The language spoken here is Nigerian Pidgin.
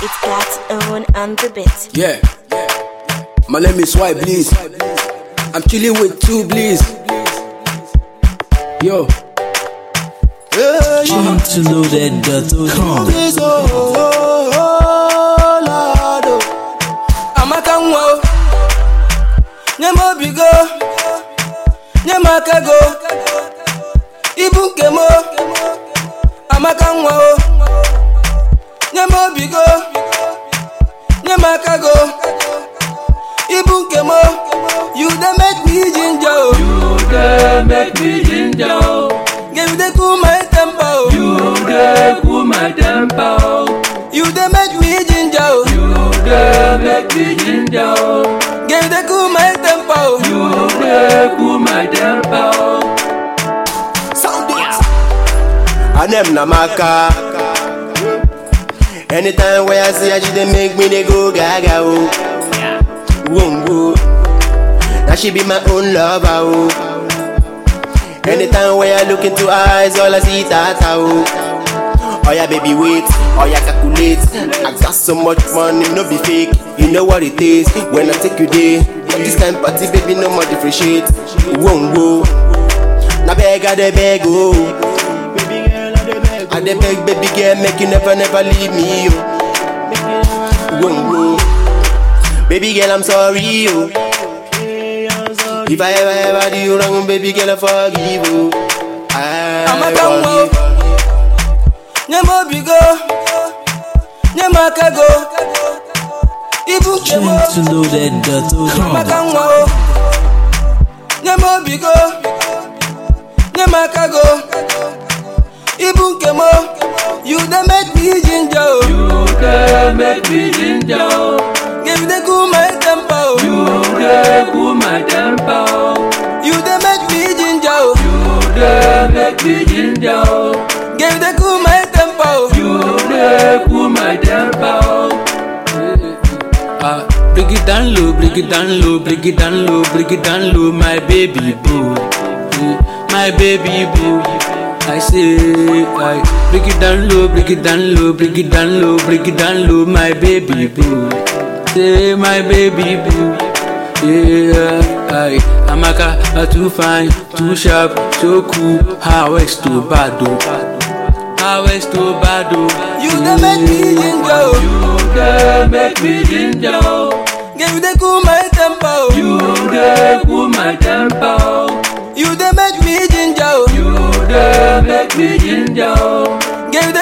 It's got own on the bit. Yeah. My name is White Please. I'm chilling with two Please. Yo. to know that dot.com. Please, oh, oh, oh, Lord, oh. Amaka nwa o. Nye m obi go. Nye m aka go. Ibu nke m o. Amaka nwa o. Nye m obi go. Nye m aka go. Ibu nke m o. You dey make me ginger o. You dey make me ginger, oh. Girl, you dey cool my temper o. You dey cool my temper, oh. You dey make me ginger o. You dey make me ginger, oh. Girl, you dey cool my temper o. You dey cool my temper, oh. Sound it. And them na maka. Anytime where I see her, she dey make me dey go gaga oh. Whoa, whoa. Now she be my own lover oh. Anytime where I look into her eyes, all I see is tata oh. Oh yeah, baby, wait. Oh yeah, calculate. I got so much money, no be fake. You know what it is when I take you there. This kind party, baby, no more differentiate. Whoa, whoa. Now beg, I dey beg, oh. I dey beg, baby girl, make you never, never leave me, oh. Whoa, whoa. Baby girl, I'm sorry, oh. If I ever, ever do you wrong, baby girl, I forgive you. I Amaka nwa o. forgive. Nye m obi go. Nye m aka go. Ibu nke m o. to know that dot.com. Amaka nwa o. Nye m obi go. Nye m aka go. Ibu nke m o. You dey make me ginger o. You dey make me ginger, oh. Girl, you dey cool my temper o. You dey cool my temper, oh. You dey make me ginger o. You dey make me ginger, oh. Girl, you dey cool my temper o. You dey cool my temper, oh. Uh, break it down low, break it down low, break it down low, break it down low, my baby boo, Eh, my baby boo. I say, I break it down low, break it down low, break it down low, break it down low, my baby boo. Say, my baby boo. Yeah, I, Amaka, are too fine, too sharp, so cool. How is too bad, though? How is too bad, though? You dey make me ginger o. You dey make me ginger, oh. Girl, you dey cool my temper o. You dey cool my temper, oh. You dey make me ginger o. You dey make me ginger, oh. Girl, you dey